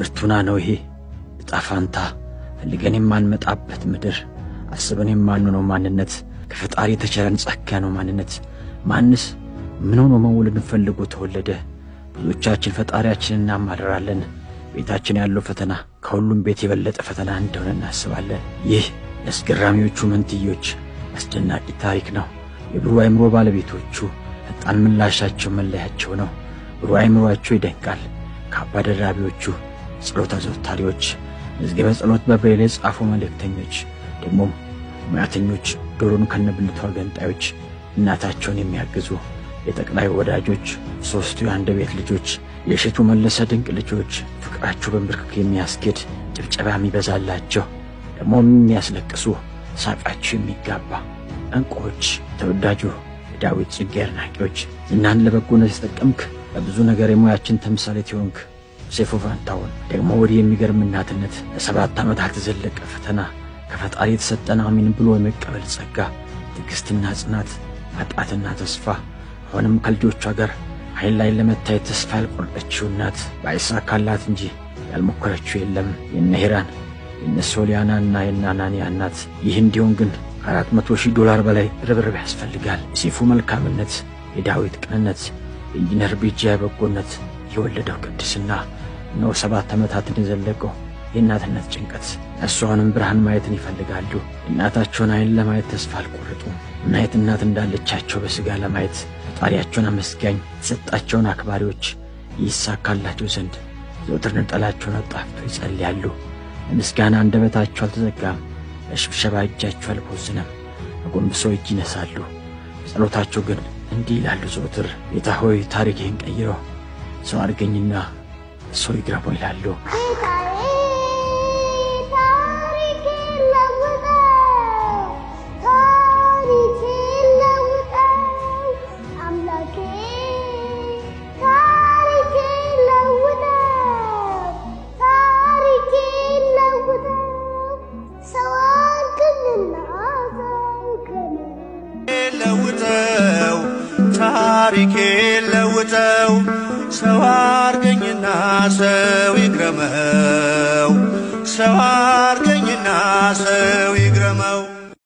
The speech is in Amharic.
ፍርቱና ነው ይሄ ዕጣ ፋንታ ፈልገን የማንመጣበት ምድር አስበን የማንሆነው ማንነት ከፈጣሪ የተቸረን ጸጋ ነው ማንነት ማንስ ምን ሆኖ መወለድን ፈልጎ ተወለደ? ብዙዎቻችን ፈጣሪያችንን እናማረራለን። ቤታችን ያለው ፈተና ከሁሉም ቤት የበለጠ ፈተና እንደሆነ እናስባለን። ይህ የአስገራሚዎቹ መንትዮች አስደናቂ ታሪክ ነው። የብሩህ አእምሮ ባለቤቶቹ ፈጣን ምላሻቸው መለያቸው ነው። ብሩህ አእምሮአቸው ይደንቃል። ካባ ደራቢዎቹ፣ ጸሎት አዘውታሪዎች፣ መዝገበ ጸሎት በብሬል የጻፉ መልእክተኞች፣ ደግሞም ሙያተኞች፣ ዶሮን ከነብልቷ ገንጣዮች፣ እናታቸውን የሚያግዙ የጠቅላይ ወዳጆች፣ ሦስቱ የአንድ ቤት ልጆች፣ የእሸቱ መለሰ ድንቅ ልጆች፣ ፍቅራቸው በንብርክክ የሚያስጌድ ጭብጨባ የሚበዛላቸው ደግሞም የሚያስለቅሱ ሳቃቸው የሚጋባ ዕንቁዎች፣ ተወዳጁ የዳዊት ጽጌ አድናቂዎች፣ ዝናን ለበጎነት የተጠቀምክ በብዙ ነገር የሙያችን ተምሳሌት የሆንክ ሴፉ ፋንታሁን፣ ደግሞ ወዲህ የሚገርም እናትነት፣ ለሰባት ዓመታት የዘለቀ ፈተና፣ ከፈጣሪ የተሰጠን አሚን ብሎ የመቀበል ጸጋ፣ ትዕግሥትና ጽናት፣ ማጣትና ተስፋ አሁንም ከልጆቿ ጋር አይን ላይ ለመታየት ተስፋ ያልቆረጠችው እናት ባይሳካላት እንጂ ያልሞከረችው የለም። የነ ሄራን የነ ሶሊያናና የነ አናንያ እናት። ይህ እንዲሆን ግን ከአራት መቶ ሺህ ዶላር በላይ ርብርብ ያስፈልጋል። የሴፉ መልካምነት፣ የዳዊት ቅንነት፣ የኢንጂነር ቢጂያ በጎነት የወለደው ቅድስና እነሆ ሰባት ዓመታትን የዘለቀው የእናትነት ጭንቀት። እነሱ አሁንም ብርሃን ማየትን ይፈልጋሉ። የእናታቸውን አይን ለማየት ተስፋ አልቆረጡም። ምን አይነት እናት እንዳለቻቸው በሥጋ ለማየት ፈጣሪያቸውን አመስጋኝ የተሰጣቸውን አክባሪዎች ይሳካላቸው ዘንድ ዘውትር ነጠላቸውን አጣፍተው ይጸልያሉ። ለምስጋና አንደበታቸው አልተዘጋም፣ ለሽብሸባ እጃቸው አልቦዝንም። አጎንብሰው እጅ ይነሳሉ። በጸሎታቸው ግን እንዲህ ይላሉ ዘውትር ጌታ ሆይ ታሪክህን ቀይረው፣ ሰው አድርገኝና ሰው ይግረመው ይላሉ። ለውጠው ታሪኬ ለውጠው ሰው አርገኝና ሰው ይግረመው ሰው አርገኝና ሰው